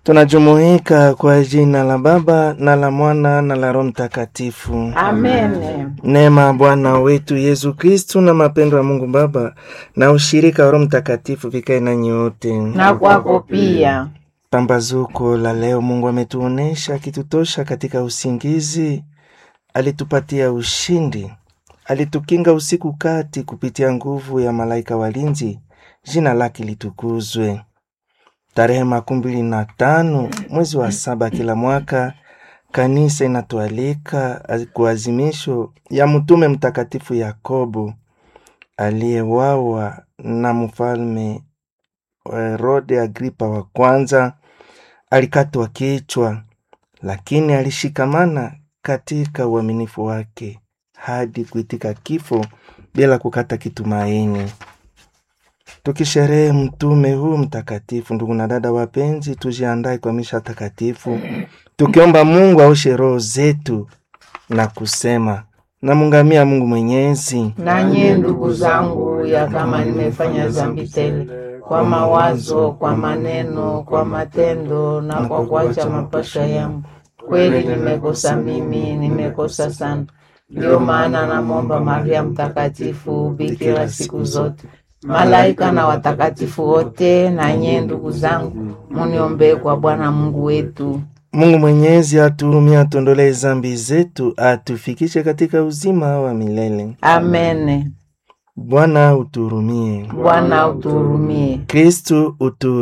Tunajumuika kwa jina la Baba na la Mwana na la Roho Mtakatifu. Amen. Neema ya Bwana wetu Yesu Kristu na mapendo ya Mungu Baba na ushirika wa Roho Mtakatifu vikae nanyi wote. Na kwako pia. Pambazuko la leo, Mungu ametuonesha akitutosha katika usingizi, alitupatia ushindi, alitukinga usiku kati kupitia nguvu ya malaika walinzi. Jina lake litukuzwe. Tarehe makumi mbili na tano mwezi wa saba kila mwaka kanisa inatualika kuazimisho ya mtume mtakatifu Yakobo aliyewawa na mfalme Herode Agripa wa kwanza. Alikatwa kichwa, lakini alishikamana katika uaminifu wake hadi kuitika kifo bila kukata kitumaini. Tukisherehe mtume huu mtakatifu, ndugu na dada wapenzi, tujiandae kwa misha takatifu, tukiomba Mungu aoshe roho zetu na kusema namungamia Mungu Mwenyezi. Nanye ndugu zangu, ya kama nimefanya dhambi tele kwa mawazo, kwa maneno, kwa matendo na kwa kuacha mapasha yangu, kweli nimekosa mimi, nimekosa sana. Ndiyo maana namwomba Maria Mtakatifu, bikira siku zote, malaika na watakatifu wote, na nyie ndugu zangu, muniombee kwa Bwana Mungu wetu. Mungu Mwenyezi atuhurumie, atuondolee zambi zetu, atufikishe katika uzima wa milele. Amen. Bwana utuhurumie. Bwana utuhurumie. Kristu utu